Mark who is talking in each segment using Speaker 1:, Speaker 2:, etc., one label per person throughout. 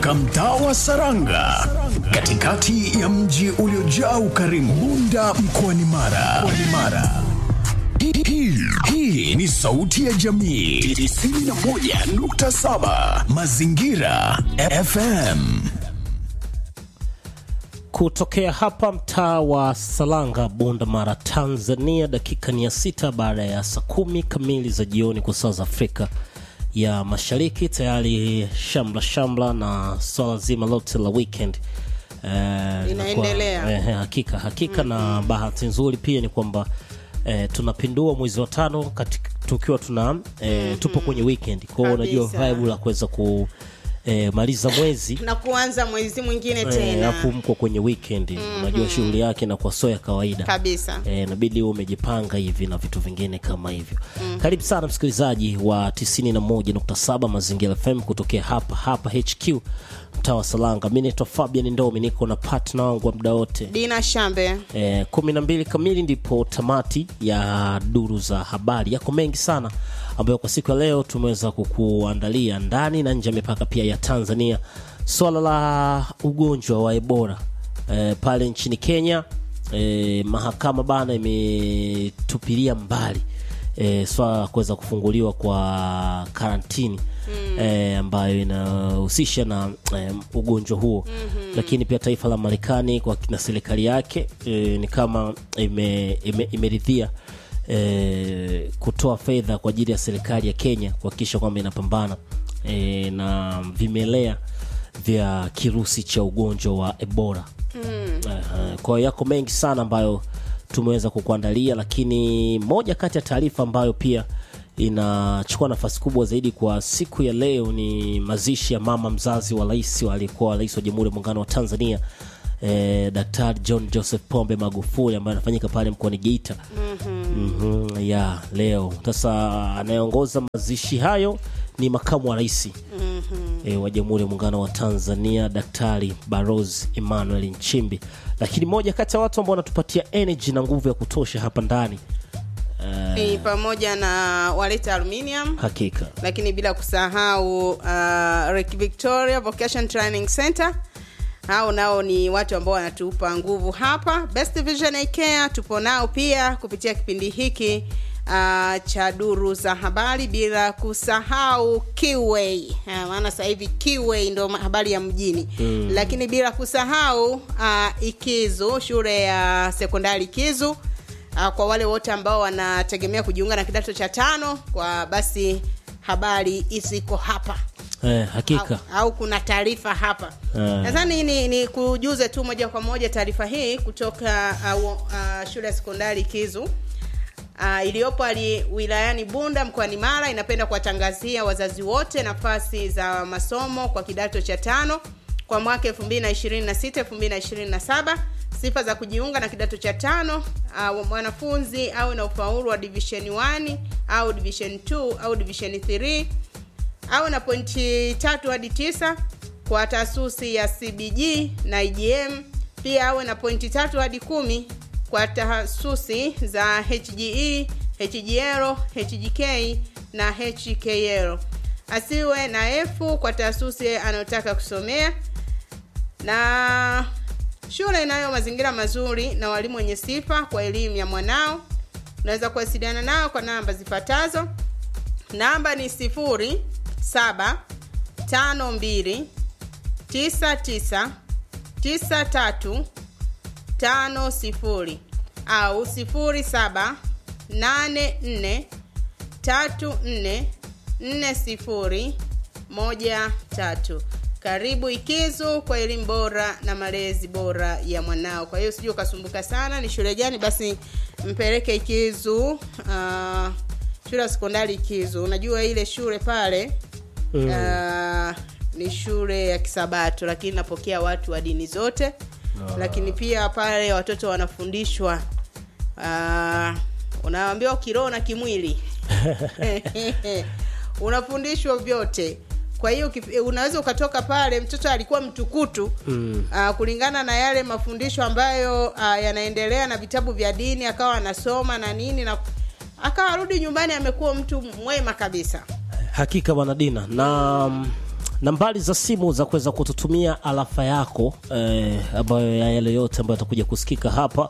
Speaker 1: katika mtaa wa Saranga katikati ya mji uliojaa ukarimu Bunda mkoani Mara. Mkoani Mara. Hii- hii- Hii ni sauti ya jamii 91.7 Mazingira FM.
Speaker 2: kutokea hapa mtaa wa Salanga, Bunda Mara, Tanzania. Dakika ni ya sita baada ya saa kumi kamili za jioni kwa saa za Afrika ya Mashariki. Tayari shamla shamla na swala zima lote la weekend eh,
Speaker 3: Linaendelea.
Speaker 2: kwa- eh, hakika hakika na bahati nzuri pia ni kwamba eh, tunapindua mwezi wa tano katika, tukiwa tuna eh, tupo kwenye weekend kwao, unajua
Speaker 3: Kabisa.
Speaker 2: vibe la kuweza ku eh, maliza mwezi
Speaker 3: na kuanza mwezi mwingine
Speaker 2: Eh,
Speaker 3: tena
Speaker 2: alafu mko kwenye weekend unajua shughuli yake inakuwa sio ya kawaida
Speaker 3: kabisa
Speaker 2: Eh, inabidi uwe umejipanga hivi na vitu vingine kama hivyo karibu sana msikilizaji wa 91.7 mazingira fm kutokea hapa hapa hq mtaa wa salanga mi naitwa fabian ndomi niko na partner wangu wa muda wote
Speaker 3: dina shambe
Speaker 2: Eh, kumi na mbili kamili ndipo tamati ya duru za habari yako mengi sana ambayo kwa siku ya leo tumeweza kukuandalia ndani na nje ya mipaka pia ya tanzania swala la ugonjwa wa ebola eh, pale nchini kenya eh, mahakama bana imetupilia mbali eh, swala la kuweza kufunguliwa kwa karantini eh, ambayo inahusisha na eh, ugonjwa huo mm-hmm. lakini pia taifa la marekani kwa na serikali yake eh, ni kama ime- ime- imeridhia eh, kutoa fedha kwa ajili ya serikali ya kenya kuhakikisha kwamba inapambana eh, na vimelea vya kirusi cha ugonjwa wa ebola mm. uh, kwa hiyo yako mengi sana ambayo tumeweza kukuandalia lakini moja kati ya taarifa ambayo pia inachukua nafasi kubwa zaidi kwa siku ya leo ni mazishi ya mama mzazi wa rais wa aliyekuwa rais wa jamhuri ya muungano wa tanzania eh, daktari john joseph pombe magufuli ambaye anafanyika pale mkoani geita mm-hmm, ya leo sasa anayeongoza mazishi hayo ni makamu wa rais mm-hmm. e, wa jamhuri ya muungano wa tanzania daktari baros emmanuel nchimbi lakini moja kati ya watu ambao wanatupatia energy na nguvu ya kutosha hapa ndani uh,
Speaker 3: ni pamoja na waleta aluminium
Speaker 2: hakika
Speaker 3: lakini bila kusahau uh, Lake Victoria Vocation Training Center hao nao ni watu ambao wanatupa nguvu hapa Best Vision Eye Care tupo nao pia kupitia kipindi hiki uh, cha duru za habari bila kusahau Kiway uh, maana sasa hivi Kiway ndo ma- habari ya mjini mm. lakini bila kusahau uh, Ikizu shule ya sekondari Ikizu uh, kwa wale wote ambao wanategemea kujiunga na kidato cha tano kwa basi habari ziko hapa
Speaker 2: eh, hakika
Speaker 3: au, au kuna taarifa hapa
Speaker 2: Eh.
Speaker 3: nadhani ni, ni kujuze tu moja kwa moja taarifa hii kutoka uh, uh, shule ya sekondari kizu Uh, iliyopo ali wilayani bunda mkoani mara inapenda kuwatangazia wazazi wote nafasi za masomo kwa kidato cha tano kwa mwaka 2026 2027 sifa za kujiunga na kidato cha tano uh, mwanafunzi awe na ufaulu wa division 1 au division 2 au division 3 awe na pointi tatu hadi tisa kwa taasusi ya cbg na igm pia awe na pointi tatu hadi kumi kwa tahasusi za hge hgl hgk na hkl asiwe na efu kwa taasusi anayotaka kusomea na shule inayo mazingira mazuri na walimu wenye sifa kwa elimu ya mwanao unaweza kuwasiliana nao kwa namba zifuatazo namba ni sifuri saba tano mbili tisa tisa tisa tatu tano sifuri au sifuri saba nane nne tatu nne nne sifuri moja tatu karibu ikizu kwa elimu bora na malezi bora ya mwanao kwa hiyo sijui ukasumbuka sana ni shule gani basi mpeleke ikizu uh, shule ya sekondari ikizu unajua ile shule pale mm. uh, ni shule ya kisabato lakini napokea watu wa dini zote ah. lakini pia pale watoto wanafundishwa uh, unaambiwa kiroho na kimwili unafundishwa vyote kwa hiyo ukif- unaweza ukatoka pale mtoto alikuwa mtukutu mm. uh, kulingana na yale mafundisho ambayo uh, yanaendelea na vitabu vya dini akawa anasoma na nini na akawa arudi nyumbani amekuwa mtu mwema kabisa
Speaker 2: hakika bwana dina na mm, nambari za simu za kuweza kututumia alafa yako eh, ambayo ya yale yote ambayo atakuja kusikika hapa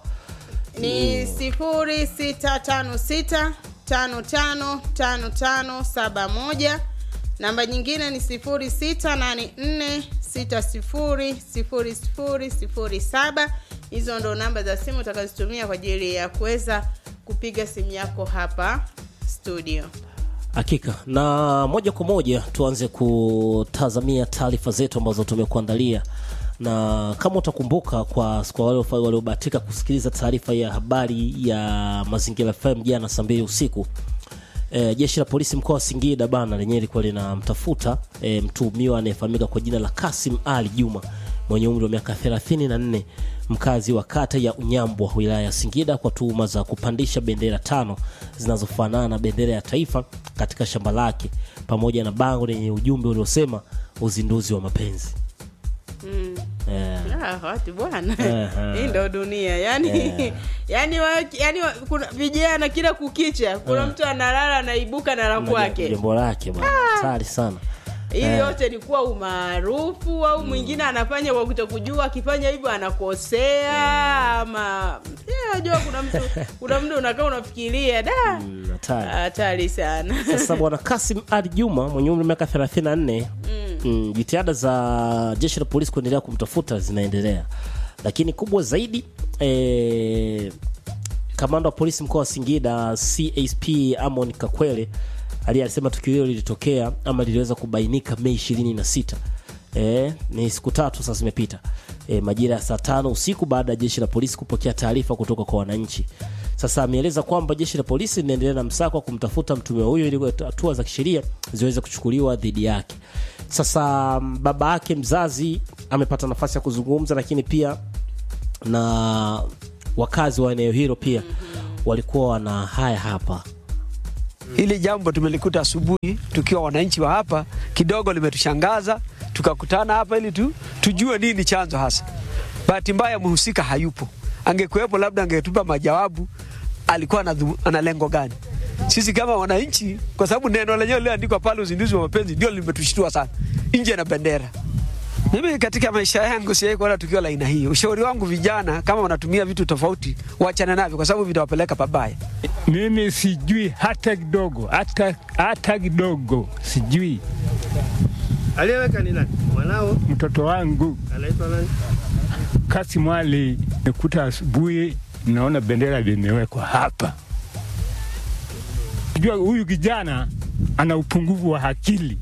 Speaker 3: ni sifuri sita tano sita tano tano tano tano saba moja namba nyingine ni sifuri sita nane nne sita sifuri sifuri sifuri sifuri saba hizo ndo namba za simu utakazotumia kwa ajili ya kuweza kupiga simu yako hapa studio
Speaker 2: hakika na moja kwa moja tuanze kutazamia taarifa zetu ambazo tumekuandalia na kama utakumbuka kwa kwa wale waliobahatika kusikiliza taarifa ya habari ya mazingira fm jana saa mbili usiku e, jeshi la polisi mkoa wa singida bana lenyewe lilikuwa linamtafuta e, mtuhumiwa anayefahamika kwa jina la kasim ali juma mwenye umri wa miaka 34 mkazi wa kata ya unyambwa wilaya ya singida kwa tuhuma za kupandisha bendera tano zinazofanana na bendera ya taifa katika shamba lake pamoja na bango lenye ujumbe uliosema uzinduzi wa mapenzi
Speaker 3: mm.
Speaker 2: Eh,
Speaker 3: Ah, watu bwana
Speaker 2: Aha.
Speaker 3: hii ndo dunia yani yani, wa, yani wa, kuna vijana kila kukicha kuna mtu analala anaibuka na la kwake
Speaker 2: jambo lake bwana hatari sana
Speaker 3: ili
Speaker 2: Eh.
Speaker 3: yote ni kuwa umaarufu au mwingine anafanya kwa kutokujua akifanya hivyo anakosea ama Eh, unajua kuna mtu kuna mtu unakaa unafikiria da
Speaker 2: Mm, hatari
Speaker 3: hatari sana
Speaker 2: sasa bwana kasim ali juma mwenye umri wa miaka 34 mm, jitihada za jeshi la polisi kuendelea kumtafuta zinaendelea lakini kubwa zaidi eh, kamanda wa polisi mkoa wa singida csp amon kakwele aliye alisema tukio hilo lilitokea ama liliweza kubainika mei 26 E, ni siku tatu sasa zimepita e, majira ya saa tano usiku baada ya jeshi la polisi kupokea taarifa kutoka kwa wananchi sasa ameeleza kwamba jeshi la polisi linaendelea na msako wa kumtafuta mtumiwa huyo ili hatua za kisheria ziweze kuchukuliwa dhidi yake sasa m, baba yake mzazi amepata nafasi ya kuzungumza lakini pia na wakazi wa eneo hilo pia walikuwa wana haya hapa
Speaker 4: Hili jambo tumelikuta asubuhi tukiwa wananchi wa hapa, kidogo limetushangaza. Tukakutana hapa ili tu, tujue nini chanzo hasa. Bahati mbaya mhusika hayupo, angekuwepo labda angetupa majawabu, alikuwa na, ana lengo gani. Sisi kama wananchi, kwa sababu neno lenyewe liliandikwa pale, uzinduzi wa mapenzi, ndio limetushtua sana, nje na bendera. Mimi katika maisha yangu sijawahi kuona tukio la aina hii. Ushauri wangu vijana, kama wanatumia vitu tofauti, waachane navyo, kwa sababu vitawapeleka pabaya.
Speaker 5: Mimi sijui hata kidogo, hata hata kidogo sijui.
Speaker 6: Aliyeweka ni nani? Mwanao
Speaker 5: Mtoto wangu
Speaker 6: anaitwa nani?
Speaker 5: Kasim Ali nikuta asubuhi, naona bendera limewekwa hapa. Jua huyu kijana ana upungufu wa akili,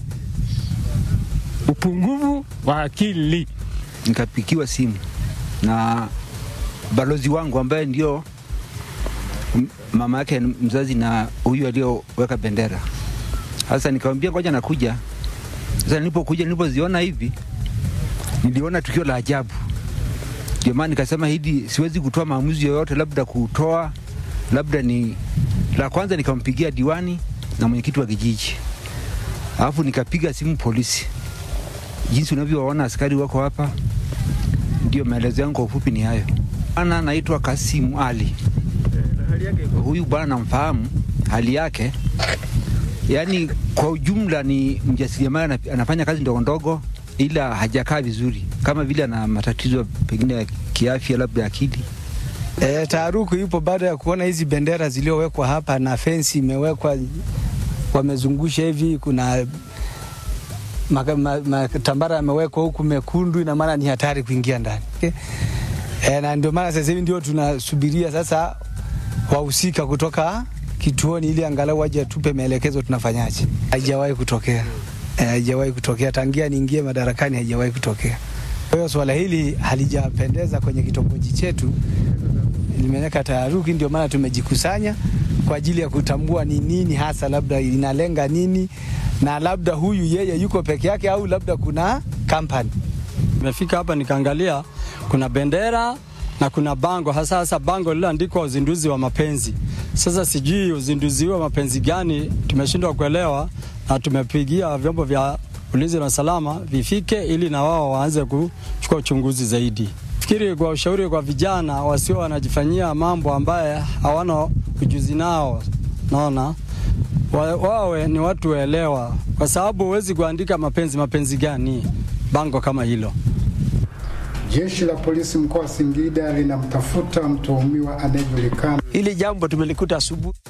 Speaker 5: upungufu wa akili.
Speaker 7: nikapikiwa simu na balozi wangu ambaye ndio m- mama yake mzazi na huyu aliyoweka bendera. Sasa nikamwambia ngoja nakuja. Sasa nilipokuja, nilipoziona hivi, niliona tukio la ajabu. Ndio maana nikasema hili siwezi kutoa maamuzi yoyote, labda kutoa labda ni la kwanza. Nikampigia diwani na mwenyekiti wa kijiji, alafu nikapiga simu polisi. Jinsi unavyowaona askari wako hapa, ndio maelezo yangu kwa ufupi ni hayo. Bwana anaitwa Kasimu Ali.
Speaker 6: Hali yake iko
Speaker 7: Huyu bwana namfahamu hali yake, yaani kwa ujumla ni mjasiriamali, anap- anafanya kazi ndogo ndogo, ila hajakaa vizuri, kama vile ana matatizo pengine ya kiafya, labda akili.
Speaker 8: E, taharuku ipo baada ya kuona hizi bendera zilizowekwa hapa na fensi imewekwa, wamezungusha hivi, kuna maka- ma- matambara yamewekwa huku mekundu, ina maana ni hatari kuingia ndani okay? E, na ndio maana sasa hivi ndio tunasubiria sasa wahusika kutoka kituoni ili angalau waje tupe maelekezo tunafanyaje. Haijawahi kutokea, Eh, haijawahi kutokea tangia niingie madarakani, haijawahi kutokea. Kwa hiyo swala hili halijapendeza kwenye kitongoji chetu, limeleka taharuki. Ndio maana tumejikusanya kwa ajili ya kutambua ni nini hasa, labda inalenga nini, na labda huyu yeye yuko peke yake au labda kuna kampani.
Speaker 9: Nimefika hapa nikaangalia kuna bendera na kuna bango hasa hasa bango lililoandikwa uzinduzi wa mapenzi. Sasa sijui uzinduzi wa mapenzi gani, tumeshindwa kuelewa na tumepigia vyombo vya ulinzi na usalama vifike ili na wao waanze kuchukua uchunguzi zaidi. Fikiri kwa ushauri kwa vijana wasio wanajifanyia mambo ambaye hawana ujuzi nao, naona wa, wawe ni watu waelewa, kwa sababu huwezi kuandika mapenzi. Mapenzi gani bango kama hilo?
Speaker 10: Jeshi la polisi mkoa wa Singida linamtafuta mtuhumiwa anayejulikana.
Speaker 4: Hili jambo tumelikuta asubuhi.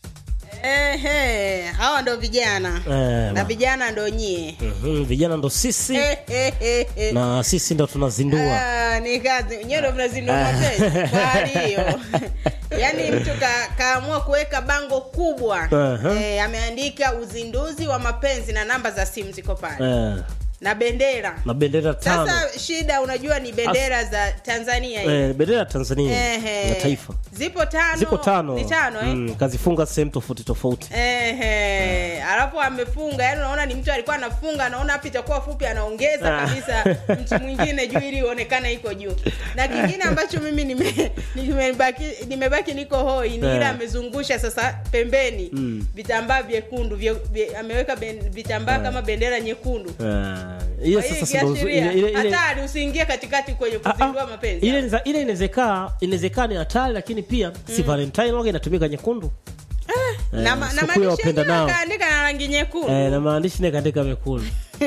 Speaker 3: Ehe, hawa ndo vijana
Speaker 2: Eh,
Speaker 3: na vijana ndo nyie
Speaker 2: Mhm, vijana ndo sisi
Speaker 3: Ehehehe.
Speaker 2: na sisi ndo tunazindua
Speaker 3: Ah, ni kazi nyewe ndo mnazindua mapenzi kwa hali hiyo yaani mtu ka, kaamua kuweka bango kubwa
Speaker 2: Aha.
Speaker 3: eh, ameandika uzinduzi wa mapenzi na namba za simu ziko pale
Speaker 2: eh,
Speaker 3: na bendera
Speaker 2: na bendera tano
Speaker 3: sasa shida unajua ni bendera za tanzania hizi.
Speaker 2: eh, bendera ya Tanzania
Speaker 3: Ehe.
Speaker 2: na taifa
Speaker 3: zipo tano
Speaker 2: ziko tano
Speaker 3: ni tano eh?
Speaker 2: mm, kazifunga sehemu tofauti tofauti
Speaker 3: Ehe, alafu amefunga yani unaona ni mtu alikuwa anafunga anaona hapa itakuwa fupi anaongeza
Speaker 2: Ah.
Speaker 3: kabisa mtu mwingine juu ili ionekane iko juu na kingine ambacho mimi nime- nimebaki nimebaki niko hoi ni ile
Speaker 2: Eh.
Speaker 3: amezungusha sasa pembeni
Speaker 2: Mm.
Speaker 3: vitambaa vyekundu vye, vye, ameweka ben, vitambaa kama bendera nyekundu
Speaker 2: Eh, hiyo
Speaker 3: Kwa hiyo
Speaker 2: sasa ndo-
Speaker 3: ikiashiria,
Speaker 2: ile- ile- ile-
Speaker 3: hatari usiingie katikati kwenye kuzindua mapenzi
Speaker 2: ile inaweza- ile inawezekana inawezekana ni hatari lakini pia si valentine waga inatumika nyekundu
Speaker 3: na,
Speaker 2: Eh,
Speaker 3: ma- na
Speaker 2: siku ya
Speaker 3: maandishi
Speaker 2: wapenda
Speaker 3: yenyewe
Speaker 2: nao.
Speaker 3: akaandika na rangi nyekundu
Speaker 2: eh, na maandishi nikaandika mekundu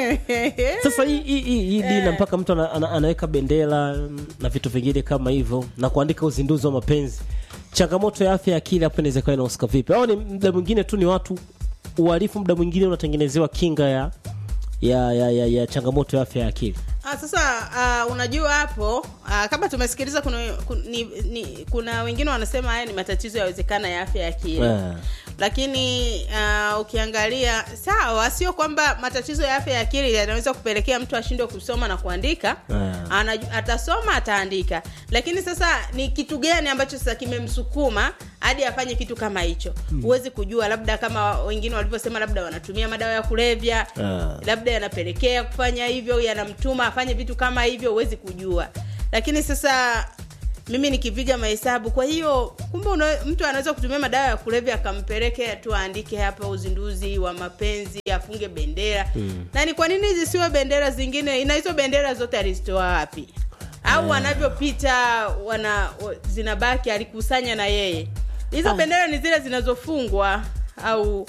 Speaker 2: sasa hii hii hii hii dina mpaka mtu ana, ana, anaweka bendera mm, na vitu vingine kama hivyo na kuandika uzinduzi wa mapenzi changamoto ya afya ya akili hapo inaweza kuwa inahusika vipi au ni muda mwingine tu ni watu uhalifu muda mwingine unatengenezewa kinga ya ya, ya, ya, ya changamoto ya afya ya akili
Speaker 3: Ah, sasa uh, unajua hapo uh, kama tumesikiliza kuna, kun- ni, ni, kuna wengine wanasema haya ni matatizo yawezekana ya afya ya akili
Speaker 2: Eh.
Speaker 3: lakini uh, ukiangalia sawa sio kwamba matatizo ya afya ya akili yanaweza kupelekea mtu ashindwe kusoma na kuandika
Speaker 2: Eh.
Speaker 3: Anaju, atasoma ataandika lakini sasa ni kitu gani ambacho sasa kimemsukuma hadi afanye kitu kama hicho huwezi kujua labda kama wengine walivyosema labda wanatumia madawa ya kulevya
Speaker 2: Ah.
Speaker 3: labda yanapelekea kufanya hivyo yanamtuma afanye vitu kama hivyo huwezi kujua lakini sasa mimi nikipiga mahesabu kwa hiyo kumbe una, mtu anaweza kutumia madawa ya kulevya akampeleke tu aandike hapa uzinduzi wa mapenzi afunge bendera mm. na ni kwa nini zisiwe bendera zingine na hizo bendera zote alizitoa wapi au wanavyopita wana wa- zinabaki alikusanya na yeye hizo
Speaker 2: Ah.
Speaker 3: bendera ni zile zinazofungwa au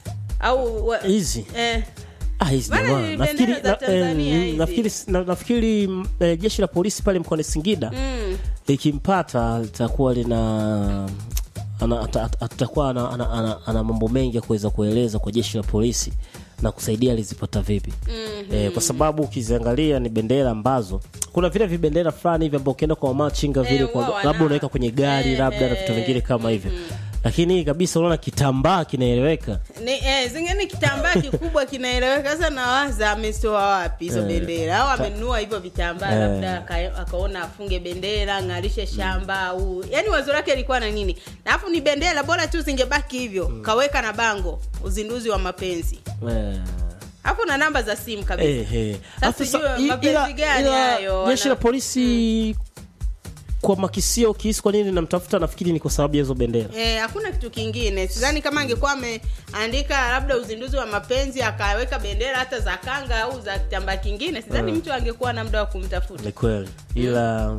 Speaker 3: au wa-
Speaker 2: hizi
Speaker 3: eh,
Speaker 2: Ah, hizi
Speaker 3: Maana
Speaker 2: jamaa.
Speaker 3: ni
Speaker 2: nafikiri
Speaker 3: bendera za
Speaker 2: na-
Speaker 3: Tanzania
Speaker 2: eh,
Speaker 3: hizi.
Speaker 2: nafikiri na- nafikiri mm, eh, jeshi la polisi pale mkoani Singida
Speaker 3: mm.
Speaker 2: likimpata litakuwa lina ana- ata- ata- atakuwa ana, ana, ana, ana mambo mengi ya kuweza kueleza kwa jeshi la polisi na kusaidia alizipata vipi mm-hmm. eh, kwa sababu ukiziangalia ni bendera ambazo kuna vile vibendera fulani hivi ambao ukienda kwa machinga vile
Speaker 3: Eh,
Speaker 2: kwa,
Speaker 3: wao wana-
Speaker 2: labda unaweka kwenye gari
Speaker 3: Eh,
Speaker 2: labda na vitu
Speaker 3: eh,
Speaker 2: vingine kama hivyo lakini hii kabisa unaona kitambaa kinaeleweka
Speaker 3: ni eh, zingine kitambaa kikubwa kinaeleweka sasa nawaza ametoa wapi hizo
Speaker 2: Eh,
Speaker 3: bendera au amenunua hivyo vitambaa
Speaker 2: Eh.
Speaker 3: labda aka- akaona afunge bendera ng'arishe shamba au yani wazo lake ilikuwa na nini na alafu ni bendera bora tu zingebaki hivyo kaweka na bango uzinduzi wa mapenzi
Speaker 2: eh.
Speaker 3: alafu na namba za simu kabisa
Speaker 2: Eh, eh.
Speaker 3: Sasa
Speaker 2: Alafu
Speaker 3: sijui
Speaker 2: sa- i-
Speaker 3: mapenzi
Speaker 2: ila-
Speaker 3: gani
Speaker 2: ila
Speaker 3: hayo,
Speaker 2: jeshi la
Speaker 3: wana-
Speaker 2: polisi kwa makisio kihisi kwa nini namtafuta nafikiri ni kwa sababu ya hizo bendera
Speaker 3: Eh, hakuna kitu kingine sidhani kama angekuwa ameandika labda uzinduzi wa mapenzi akaweka bendera hata za kanga au za kitambaa kingine sidhani
Speaker 2: Mm.
Speaker 3: mtu angekuwa na muda wa kumtafuta
Speaker 2: ni kweli ila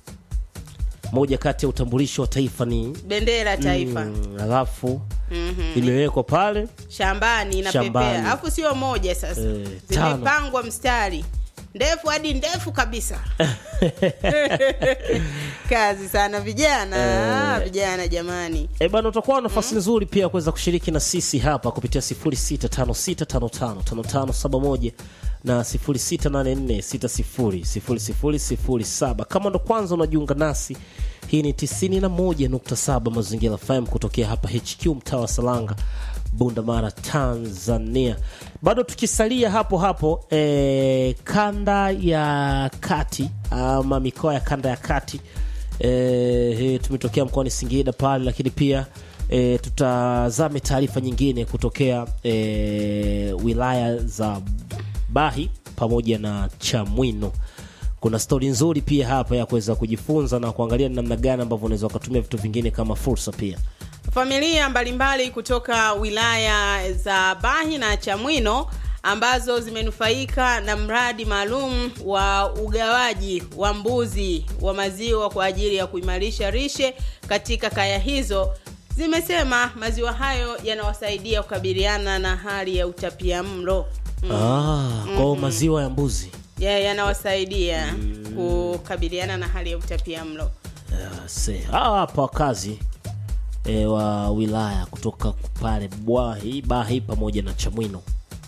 Speaker 2: moja kati ya utambulisho wa taifa ni
Speaker 3: bendera taifa
Speaker 2: mm, alafu
Speaker 3: Mhm.
Speaker 2: imewekwa pale
Speaker 3: shambani
Speaker 2: Shambani.
Speaker 3: inapepea alafu sio moja sasa
Speaker 2: Eh, tano.
Speaker 3: zimepangwa mstari ndefu hadi ndefu kabisa kazi sana vijana
Speaker 2: Eh.
Speaker 3: vijana jamani
Speaker 2: E bana, utakuwa na nafasi nzuri pia ya kuweza kushiriki na sisi hapa kupitia 0656555571 na 0684600007. Kama ndo kwanza unajiunga nasi, hii ni 91.7 Mazingira FM kutokea hapa HQ mtaa wa Salanga, Bunda Mara, Tanzania. Bado tukisalia hapo hapo e, kanda ya kati ama mikoa ya kanda ya kati e, tumetokea mkoani Singida pale, lakini pia e, tutazame taarifa nyingine kutokea e, wilaya za Bahi pamoja na Chamwino. Kuna stori nzuri pia hapa ya kuweza kujifunza na kuangalia ni namna gani ambavyo unaweza ukatumia vitu vingine kama fursa pia.
Speaker 3: familia mbalimbali kutoka wilaya za bahi na chamwino ambazo zimenufaika na mradi maalum wa ugawaji wa mbuzi wa maziwa kwa ajili ya kuimarisha rishe katika kaya hizo zimesema maziwa hayo yanawasaidia kukabiliana na hali ya utapiamlo mm.
Speaker 2: ah, kwao maziwa ya mbuzi
Speaker 3: ya, yanawasaidia kukabiliana na hali ya utapiamlo
Speaker 2: Se, hawa hapa wakazi e, wa wilaya kutoka pale Bwahi, Bahi pamoja na Chamwino.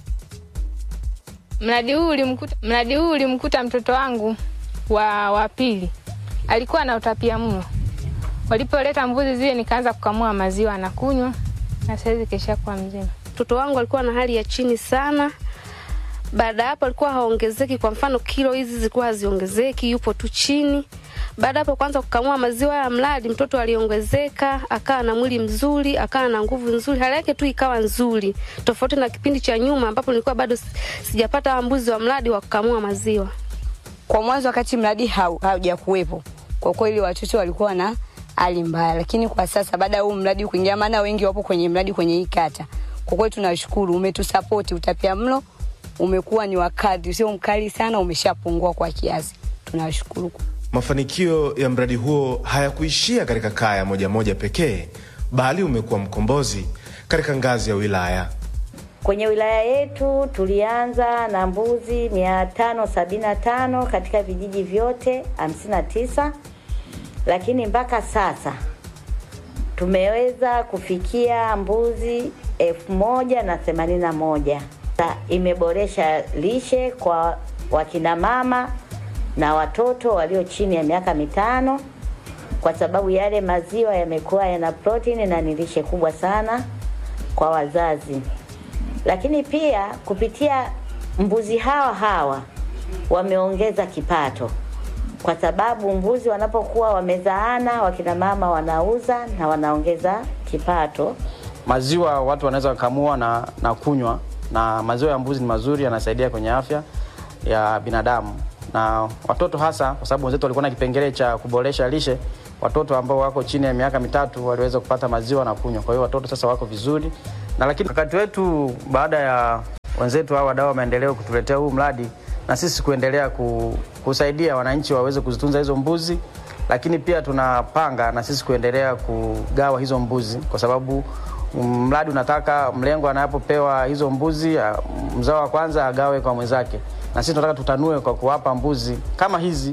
Speaker 11: Mradi huu ulimkuta, mradi huu ulimkuta mtoto wangu wa wa pili alikuwa na utapia mlo. Walipoleta mbuzi zile, nikaanza kukamua maziwa na kunywa, na saizi kesha kuwa mzima.
Speaker 12: mtoto wangu alikuwa na hali ya chini sana. Baada ya hapo alikuwa haongezeki, kwa mfano kilo hizi zilikuwa haziongezeki, yupo tu chini. Baada ya hapo kwanza kukamua maziwa ya mradi, mtoto aliongezeka, akawa na mwili mzuri, akawa na nguvu nzuri, hali yake tu ikawa nzuri, tofauti na kipindi cha nyuma ambapo nilikuwa bado si- sijapata hawa mbuzi wa mradi wa kukamua maziwa.
Speaker 13: Kwa mwanzo wakati mradi hau- haujakuwepo, kwa kweli watoto walikuwa na hali mbaya, lakini kwa sasa baada ya huu mradi kuingia, maana wengi wapo kwenye mradi kwenye hii kata, kwa kweli tunashukuru, umetusapoti. Utapia mlo umekuwa ni wakati sio mkali sana, umeshapungua kwa kiasi, tunashukuru.
Speaker 14: Mafanikio ya mradi huo hayakuishia katika kaya moja moja pekee, bali umekuwa mkombozi katika ngazi ya wilaya.
Speaker 15: Kwenye wilaya yetu tulianza na mbuzi 575 katika vijiji vyote 59, lakini mpaka sasa tumeweza kufikia mbuzi elfu moja na themanini na moja. Sa- Imeboresha lishe kwa wakina mama na watoto walio chini ya miaka mitano, kwa sababu yale maziwa yamekuwa yana protini na ni lishe kubwa sana kwa wazazi lakini pia kupitia mbuzi hawa hawa wameongeza kipato, kwa sababu mbuzi wanapokuwa wamezaana, wakina mama wanauza na wanaongeza kipato.
Speaker 16: maziwa watu wanaweza wakamua na, na kunywa na maziwa ya mbuzi ni mazuri yanasaidia kwenye afya ya binadamu na watoto hasa kwa sababu wenzetu walikuwa na kipengele cha kuboresha lishe watoto ambao wako chini ya miaka mitatu waliweza kupata maziwa na kunywa kwa hiyo watoto sasa wako vizuri na lakini wakati wetu baada ya wenzetu hao wadau wa maendeleo kutuletea huu mradi na sisi kuendelea ku, kusaidia wananchi waweze kuzitunza hizo mbuzi lakini pia tunapanga na sisi kuendelea kugawa hizo mbuzi kwa sababu mm, mradi unataka mlengo anapopewa hizo mbuzi ah, mzao wa kwanza agawe kwa mwenzake na sisi tunataka tutanue kwa kuwapa mbuzi kama hizi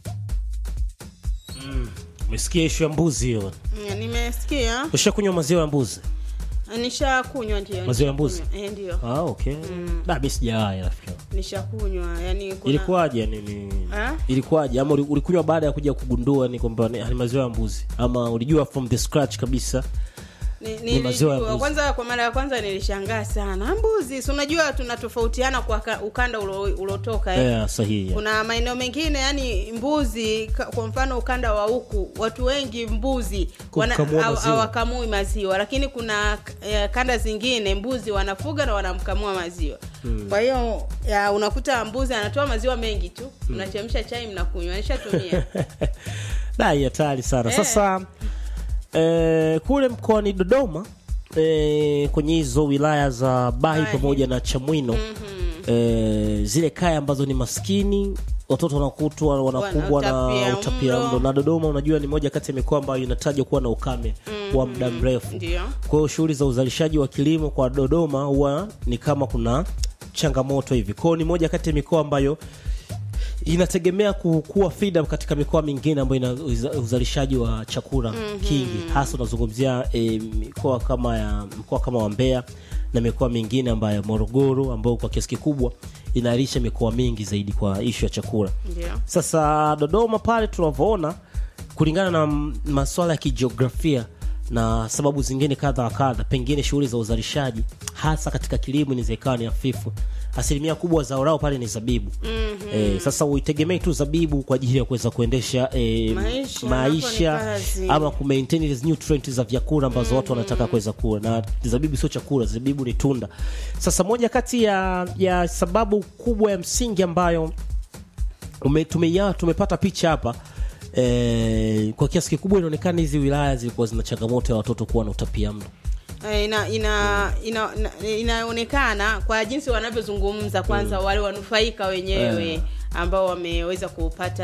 Speaker 2: Umesikia ishu ya mbuzi hiyo?
Speaker 3: Mm, nimesikia
Speaker 2: Ushakunywa maziwa ya mbuzi?
Speaker 3: nishakunywa ndio
Speaker 2: Maziwa ya mbuzi?
Speaker 3: nishakunywa. eh, ndio
Speaker 2: Ah, okay.
Speaker 3: Mm.
Speaker 2: Da, mimi sijawahi rafiki. yangu.
Speaker 3: nishakunywa yani kuna
Speaker 2: Ilikuwaje nini?
Speaker 3: Ah?
Speaker 2: Ilikuwaje ama uli- ulikunywa baada ya kuja kugundua ni kwamba ni ni maziwa ya mbuzi ama ulijua from the scratch kabisa?
Speaker 3: Ni,
Speaker 2: Ni maziwa ya
Speaker 3: nilijua.
Speaker 2: mbuzi.
Speaker 3: Kwanza kwa mara ya kwanza nilishangaa sana mbuzi, si unajua tunatofautiana kwa ka- ukanda ulo- ulotoka eh?
Speaker 2: Yeah, sahihi.
Speaker 3: kuna maeneo mengine yani mbuzi ka- kwa mfano ukanda wa huku watu wengi mbuzi wana-
Speaker 2: Kukamua
Speaker 3: haw-
Speaker 2: maziwa.
Speaker 3: hawakamui maziwa lakini kuna eh, kanda zingine mbuzi wanafuga na wanamkamua maziwa
Speaker 2: Hmm.
Speaker 3: kwa hiyo ya, unakuta mbuzi anatoa maziwa mengi tu mnachemsha chai mnakunywa nishatumia
Speaker 2: Da, hii hatari sana.
Speaker 3: Eh.
Speaker 2: Sasa eh, kule mkoani Dodoma eh, kwenye hizo wilaya za Bahi pamoja na Chamwino eh, zile kaya ambazo ni maskini watoto wanakutwa wanakumbwa na
Speaker 3: Wana
Speaker 2: utapia mlo na Dodoma unajua ni moja kati ya mikoa ambayo inatajwa kuwa na ukame wa muda mrefu.
Speaker 3: ndio
Speaker 2: Kwa hiyo shughuli za uzalishaji wa kilimo kwa Dodoma huwa ni kama kuna changamoto hivi. Kwa hiyo ni moja kati ya mikoa ambayo inategemea ku- kuwa feeder katika mikoa mingine ambayo ina uza- uzalishaji wa chakula kingi, hasa unazungumzia e, mikoa kama ya mkoa kama wa Mbeya na mikoa mingine ambayo Morogoro ambayo kwa kiasi kikubwa inalisha mikoa mingi zaidi kwa ishu ya chakula.
Speaker 3: ndio
Speaker 2: Sasa Dodoma pale tunavyoona, kulingana na m- masuala ya kijiografia na sababu zingine kadha wa kadha, pengine shughuli za uzalishaji hasa katika kilimo inaweza ikawa ni hafifu. Asilimia kubwa zao lao pale ni zabibu. Eh, sasa uitegemei tu zabibu kwa ajili ya kuweza kuendesha eh,
Speaker 3: Maisha,
Speaker 2: maisha
Speaker 3: hapo ni kazi.
Speaker 2: ama ku maintain hizi nutrients za vyakula ambazo watu wanataka kuweza kula, na zabibu sio chakula, zabibu ni tunda. Sasa moja kati ya, ya sababu kubwa ya msingi ambayo ume, tumeia, tumepata picha hapa eh, kwa kiasi kikubwa inaonekana hizi wilaya zilikuwa zina changamoto ya watoto kuwa na utapia mlo.
Speaker 3: Eh, ina ina ina- ina- inaonekana kwa jinsi wanavyozungumza kwanza wale wanufaika wenyewe
Speaker 2: Eh.
Speaker 3: ambao wameweza kupata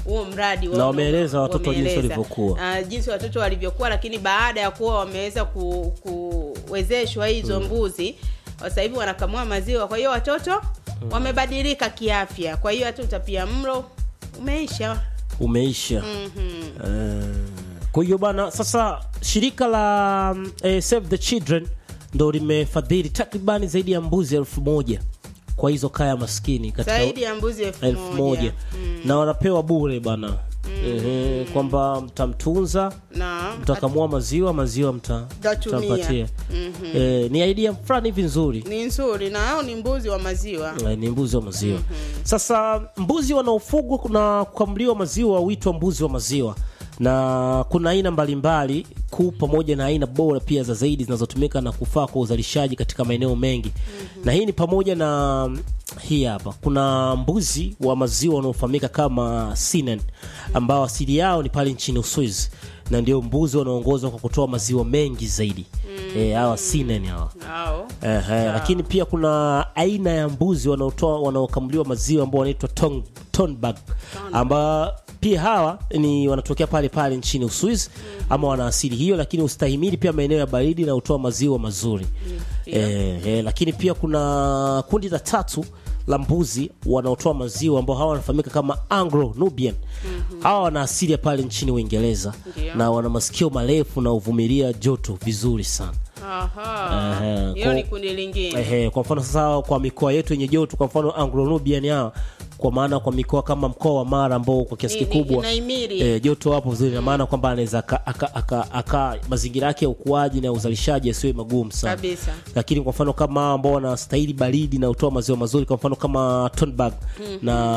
Speaker 3: huo mradi wao
Speaker 2: Na wameeleza watoto jinsi
Speaker 3: wameeleza.
Speaker 2: walivyokuwa.
Speaker 3: Ah, jinsi watoto walivyokuwa lakini baada ya kuwa wameweza ku, kuwezeshwa hizo
Speaker 2: Mm.
Speaker 3: mbuzi sasa hivi wanakamua maziwa kwa hiyo watoto wamebadilika kiafya kwa hiyo hata utapia mlo umeisha
Speaker 2: umeisha
Speaker 3: Mhm.
Speaker 2: Eh, kwa hiyo bana sasa shirika la mm, eh, save the children ndo limefadhili takribani zaidi ya mbuzi elfu moja kwa hizo kaya maskini katika
Speaker 3: zaidi ya mbuzi elfu
Speaker 2: elfu
Speaker 3: moja
Speaker 2: moja na wanapewa bure bana Ehe, kwamba mtamtunza
Speaker 3: na
Speaker 2: mtakamua maziwa maziwa mta,
Speaker 3: Tatumia.
Speaker 2: mtampatia
Speaker 3: Mhm.
Speaker 2: Eh, ni idea fulani hivi nzuri
Speaker 3: ni nzuri na hao ni mbuzi wa maziwa
Speaker 2: Eh, ni mbuzi wa maziwa sasa mbuzi wanaofugwa na kukamuliwa maziwa huitwa mbuzi wa maziwa na kuna aina mbalimbali kuu pamoja na aina bora pia za zaidi zinazotumika na kufaa kwa uzalishaji katika maeneo mengi na hii ni pamoja na hii hapa kuna mbuzi wa maziwa wanaofahamika kama Sinen ambao asili yao ni pale nchini Uswizi na ndio mbuzi wanaoongozwa kwa kutoa maziwa mengi zaidi eh, hawa Sinen hawa
Speaker 3: hao
Speaker 2: Ehe, lakini pia kuna aina ya mbuzi wanaotoa wanaokamuliwa maziwa ambao wanaitwa ton- tonbag ambao pia hawa ni wanatokea pale pale nchini Uswizi ama wana asili hiyo, lakini ustahimili pia maeneo ya baridi na hutoa maziwa mazuri eh, eh, lakini pia kuna kundi la tatu la mbuzi wanaotoa maziwa ambao hawa wanafahamika kama Anglo Nubian. Hawa wana asili ya pale nchini Uingereza
Speaker 3: Ndio.
Speaker 2: na wana masikio marefu na huvumilia joto vizuri sana.
Speaker 3: Aha.
Speaker 2: Ehe,
Speaker 3: hiyo
Speaker 2: kwa-
Speaker 3: ni kundi lingine
Speaker 2: Ehe, kwa mfano sasa kwa mikoa yetu yenye joto, kwa mfano Anglo-Nubian hawa kwa maana kwa mikoa kama mkoa wa Mara ambao kwa kiasi
Speaker 3: Ni- ni-
Speaker 2: kikubwa
Speaker 3: inahimili.
Speaker 2: eh, joto hapo vizuri, na maana kwamba anaweza aka, aka, aka, aka mazingira yake ya ukuaji na uzalishaji yasiwe magumu sana
Speaker 3: kabisa
Speaker 2: lakini kwa mfano kama hao ambao wanastahili baridi na utoa maziwa mazuri, kwa mfano kama Tonbag
Speaker 3: Mhm.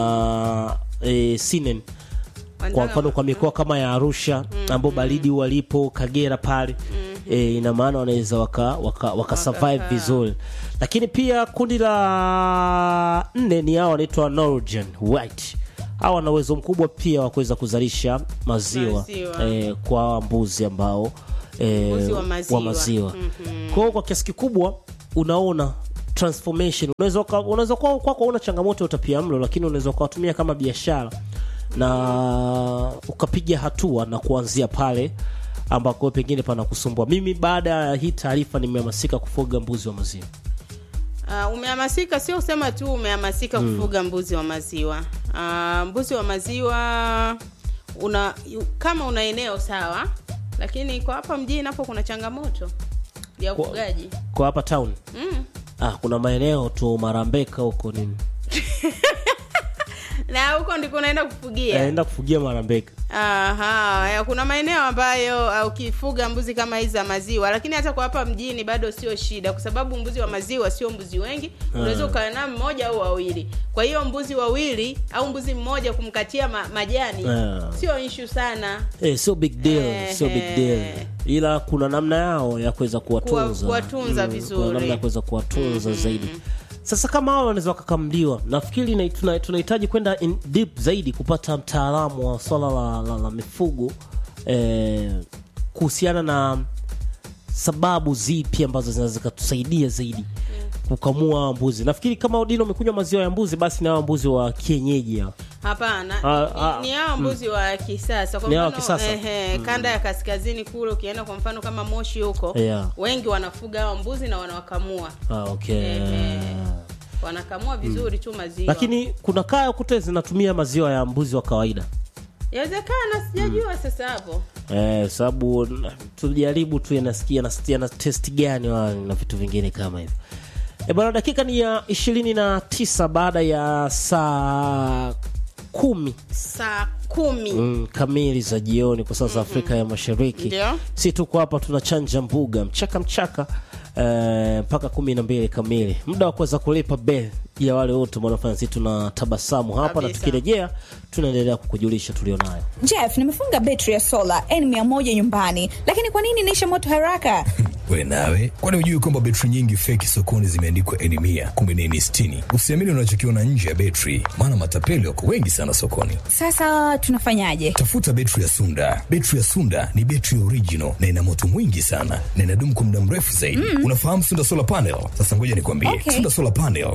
Speaker 2: na e, Sinen kwa mfano kwa mikoa kama ya Arusha ambao baridi walipo Kagera pale e, ina maana wanaweza waka, waka, waka survive vizuri, lakini pia kundi la nne ni hao wanaitwa Norwegian White. Hawa wana uwezo mkubwa pia wa kuweza kuzalisha maziwa,
Speaker 3: Maziwa.
Speaker 2: E, kwa hawa mbuzi ambao e,
Speaker 3: Mbuzi wa maziwa.
Speaker 2: wa maziwa.
Speaker 3: Mhm.
Speaker 2: Kwa hiyo kwa kiasi kikubwa unaona transformation unaweza uka- unaweza kuwa kwako una changamoto ya utapiamlo lakini unaweza ukawatumia kama biashara na ukapiga hatua na kuanzia pale ambako pengine panakusumbua mimi baada ya hii taarifa nimehamasika kufuga mbuzi wa maziwa
Speaker 3: Uh, umehamasika sio kusema tu umehamasika
Speaker 2: Mm.
Speaker 3: kufuga mbuzi wa maziwa uh, mbuzi wa maziwa una yu- kama una eneo sawa lakini kwa hapa mjini napo kuna changamoto ya
Speaker 2: Kwa-
Speaker 3: ufugaji
Speaker 2: kwa hapa town
Speaker 3: mm.
Speaker 2: ah, kuna maeneo tu marambeka huko nini
Speaker 3: na huko ndiko unaenda kufugia
Speaker 2: naenda kufugia marambeka
Speaker 3: Aha, ya, kuna maeneo ambayo uh, ukifuga mbuzi kama hizi za maziwa, lakini hata kwa hapa mjini bado sio shida, kwa sababu mbuzi wa maziwa sio mbuzi wengi, unaweza
Speaker 2: Ah.
Speaker 3: ukawa nao mmoja au wawili. Kwa hiyo mbuzi wawili au mbuzi mmoja kumkatia ma, majani
Speaker 2: Ah.
Speaker 3: sio issue sana.
Speaker 2: Eh, sio big deal,
Speaker 3: Eh,
Speaker 2: sio big deal. Ila kuna namna yao ya kuweza kuwatunza,
Speaker 3: kuwatunza vizuri.
Speaker 2: Kuna namna ya kuweza kuwatunza zaidi. Sasa kama hao wanaweza wakakamliwa, nafikiri na- tuna- tunahitaji kwenda in deep zaidi kupata mtaalamu wa swala la, la, la mifugo eh, kuhusiana na sababu zipi ambazo zinaweza zikatusaidia zaidi kukamua mbuzi. Nafikiri kama Odino umekunywa maziwa ya mbuzi, basi na hao mbuzi wa kienyeji hao.
Speaker 3: Hapana,
Speaker 2: Ah,
Speaker 3: ni-
Speaker 2: ah,
Speaker 3: ni hao
Speaker 2: mm.
Speaker 3: mbuzi wa kisasa. Kwa
Speaker 2: Ni hao wa
Speaker 3: mfano,
Speaker 2: kisasa?
Speaker 3: ehe,
Speaker 2: Mm.
Speaker 3: kanda ya kaskazini kule ukienda kwa mfano kama Moshi huko,
Speaker 2: Yeah.
Speaker 3: wengi wanafuga hao mbuzi na wanawakamua.
Speaker 2: Ah, okay.
Speaker 3: Wanakamua vizuri tu maziwa.
Speaker 2: lakini kuna kaya kute zinatumia maziwa ya mbuzi wa kawaida
Speaker 3: Yawezekana sijajua sasa hapo.
Speaker 2: eh, sababu n- tujaribu tu yanasikia nasikia na test gani wa- na vitu vingine kama hivyo e bwana dakika ni ya ishirini na tisa baada ya saa kumi
Speaker 3: Saa kumi.
Speaker 2: mm, kamili za jioni kwa sasa Afrika ya Mashariki.
Speaker 3: Ndio.
Speaker 2: Si tuko hapa tunachanja mbuga mchaka mchaka eh, mpaka kumi na mbili kamili, muda wa kuweza kulipa bel ya wale wote wanaofanya sisi tuna tabasamu hapa, na
Speaker 17: Kabisa.
Speaker 2: tukirejea tunaendelea kukujulisha tulionayo.
Speaker 17: Jeff, nimefunga betri ya sola N100 nyumbani, lakini kwa nini inaisha moto haraka?
Speaker 1: we nawe kwani hujui kwamba betri nyingi feki sokoni zimeandikwa eni mia kumbe ni eni sitini usiamini unachokiona nje ya betri maana matapeli wako wengi sana sokoni
Speaker 17: Sasa tunafanyaje?
Speaker 1: tafuta betri ya sunda betri ya sunda ni betri original na ina moto mwingi sana na inadumu kwa muda mrefu zaidi
Speaker 17: Mm.
Speaker 1: unafahamu sunda solar panel sasa ngoja nikwambie
Speaker 17: Okay.
Speaker 1: sunda solar panel ina umbo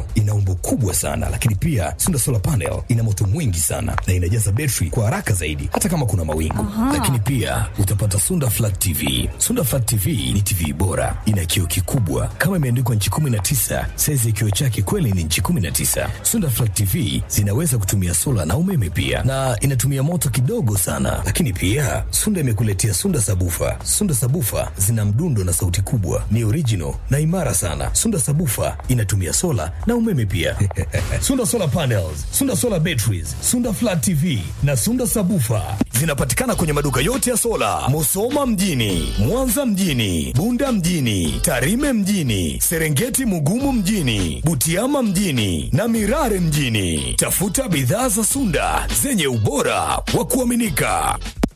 Speaker 1: nguvu kubwa sana, lakini pia Sunda solar panel ina moto mwingi sana na inajaza betri kwa haraka zaidi, hata kama kuna mawingu. Lakini pia utapata Sunda flat TV. Sunda flat TV ni TV bora, ina kioo kikubwa kama imeandikwa nchi 19. Saizi ya kioo chake kweli ni nchi 19. Sunda flat TV zinaweza kutumia sola na umeme pia, na inatumia moto kidogo sana. Lakini pia Sunda imekuletea Sunda sabufa. Sunda sabufa zina mdundo na sauti kubwa, ni original na imara sana. Sunda sabufa inatumia sola na umeme pia. Sunda solar panels, Sunda solar batteries, Sunda flat TV na Sunda sabufa zinapatikana kwenye maduka yote ya sola, Musoma mjini, Mwanza mjini, Bunda mjini, Tarime mjini, Serengeti Mugumu mjini, Butiama mjini na Mirare mjini. Tafuta bidhaa za Sunda zenye ubora wa kuaminika.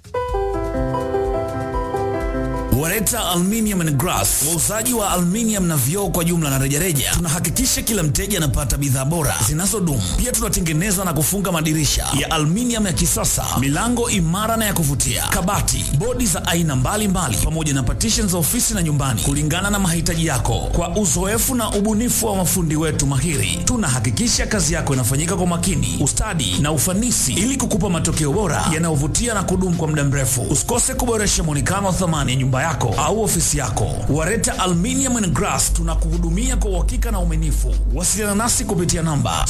Speaker 18: Wareta Aluminium and Glass, wauzaji wa aluminium na vioo kwa jumla na rejareja. Tunahakikisha kila mteja anapata bidhaa bora zinazodumu. Pia tunatengeneza na kufunga madirisha ya aluminium ya kisasa, milango imara na ya kuvutia, kabati, bodi za aina mbalimbali, pamoja na partitions za ofisi na nyumbani, kulingana na mahitaji yako. Kwa uzoefu na ubunifu wa mafundi wetu mahiri, tunahakikisha kazi yako inafanyika kwa makini, ustadi na ufanisi, ili kukupa matokeo bora yanayovutia na kudumu kwa muda mrefu. Usikose kuboresha mwonekano wa thamani ya nyumba yako au ofisi yako. Wareta Aluminium and Glass tunakuhudumia kwa uhakika na uaminifu. Wasiliana nasi kupitia namba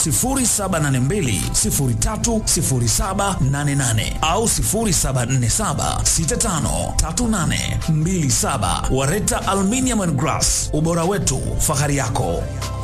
Speaker 18: 0782030788 au 0747653827. Wareta Aluminium and Glass, ubora wetu, fahari yako.